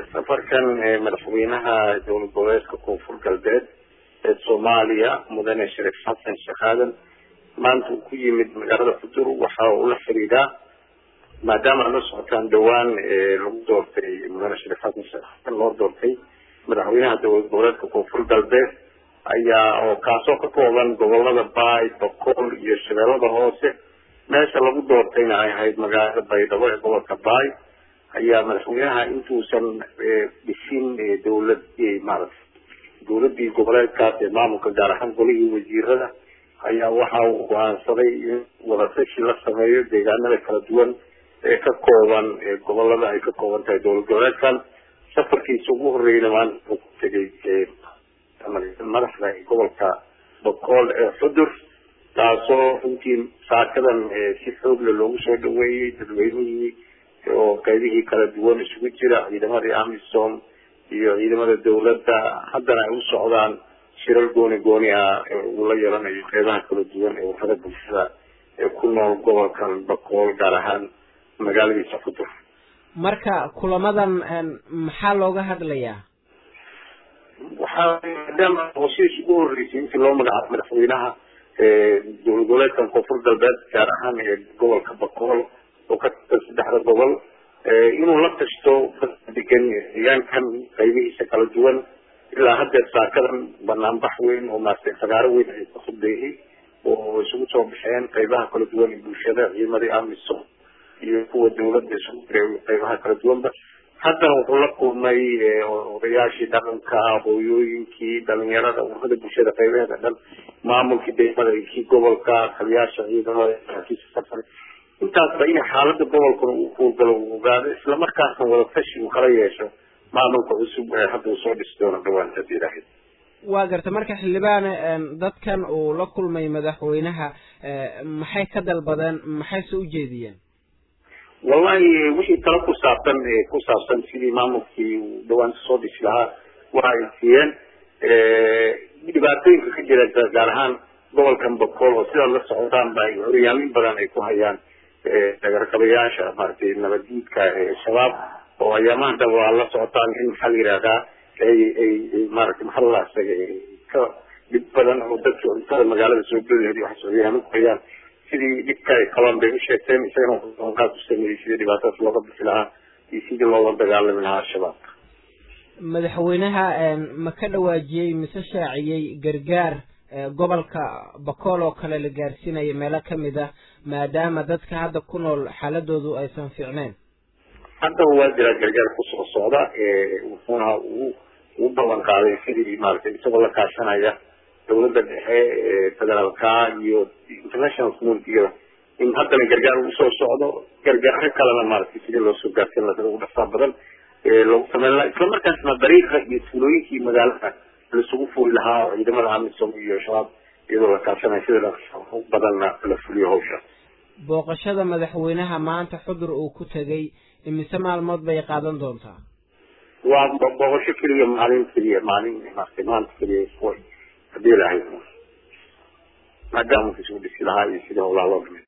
safarkan madaxweynaha dowlad goboleedka koonfur galbeed ee soomaaliya mudane shariif xasan sheekh aadan maanta uu ku yimid magaalada fudur waxa uu la xiriiraa maadaama la socotaan dhawaan lagu doortay mudane shariif xasan sheekh aadan loo doortay madaxweynaha dowlad goboleedka koonfur galbeed ayaa oo kaasoo ka kooban gobolada baay boqol iyo shabeellada hoose meesha lagu doortayna ay ahayd magaalada baydhabo ee gobolka baay ayaa madaxweynaha intuusan dhisin dowlad maaragtay dowladii goboleedkaas ee maamulka gaar ahaan golihii wasiirada ayaa waxa uu go-aansaday in wadatashi la sameeyo deegaanada kala duwan ee ka kooban gobolada ay ka kooban tahay dowlad goboleedkan safarkiisa ugu horreeyna maanta uu ku tegay madaxda gobolka boqol ee xudur taasoo runtii saakadan si xoogle loogu soo dhaweeyey dadweynihii oo qaybihii kala duwan isugu jira ciidamadii amisom iyo ciidamada dawladda haddana ay u socdaan shirar gooni gooni ah uu la yeelanayo qeybaha kala duwan ee warada bulshada ee ku nool gobolkan bakool gaar ahaan magaaladiisa fudur marka kulamadan maxaa looga hadlayaa waxaa maadaama hoshiis ugu horreysay intii loo magacaabo madaxweynaha dowlad goboleedkan koonfur galbeed gaar ahaan ee gobolka bakool oo ka tirsan saddexda gobol inuu la tashto degan deegaankan qaybihiisa kala duwan ilaa haddeer saakadan banaanbax weyn oo maaragtay fagaaro weyn ay ka khudbeeyey oo isugu soo baxeen qaybaha kala duwan ee bulshada ciidamadii amisom iyo kuwa dawladda isugu jiray qaybaha kala duwanba haddana wuxuu la kulmay odayaashii dhaqanka hooyooyinkii dhalinyarada ururada bulshada qaybaheeda dhan maamulkii degmada iyo kii gobolka taliyaasha ciidamada kiisa safar intaasba in xaalada gobolkan uu kuurgalo uu ogaado islamarkaasna wadatashi uu kala yeesho maamulka cusub ee hadda uu soo dhisi doono dhawaan hadii ilaahay waa garta marka xildhibaane dadkan uu la kulmay madaxweynaha maxay ka dalbadeen maxayse ujeediyeen wallahi wixii talo ku saabsan ku saabsan sidii maamulkii uu dhawaanta soo dhisi lahaa waxa ay siiyeen dhibaatooyinka ka jira gaar ahaan gobolkan bakool oo sidaad la socotaan ba horyaalin badan ay ku hayaan dagarqabayaasha maaragtay nabaddiidka shabaab oo ayaamahan daba waa la socotaan in maxaa la yihahdaa ay ay maaragtay maxaa la isaga ka dhib badan oo dadka cuntada magaalada soo geliheed waxay horyaalin ku hayaan sidii dhibka ay qabaan bay u sheegteen isagana qaad u sameeyey sidii dhibaatadaas looga bixi lahaa iyo sidii loola dagaalami lahaa shabaab madaxweynaha ma ka dhawaajiyey mise shaaciyey gargaar gobolka bakool oo kale la gaarsiinayo meelo kamid ah maadaama dadka hadda ku nool xaaladoodu aysan fiicneyn haddaba waa jiraa gargaar kusoo socda wuxuuna uu ugu ballan qaaday sidii maaragtay isagoo la kaashanaya dawladda dhexe federaalka iyo international communitygada in haddana gargaar uu soo socdo gargaaro kalena maaragtay sidii loo soo gaarsin lahaa ugu dhafaa badan loogu sameyn lahaa isla markaasna dariiqa iyo tuulooyinkii magaalada laisugu furi lahaa oo ciidamada amisom iyo shabaab iyadoo la kaashanayo sida badanna la fuliyo hawsha booqashada madaxweynaha maanta xudur uu ku tegay imise maalmood bay qaadan doontaa waa booqasho keliya maalin keliya maalin maaragtay maanta keliya hadii lahayd maadaama isugu dhisi lahaa iyo sidii howlaha loo dhimay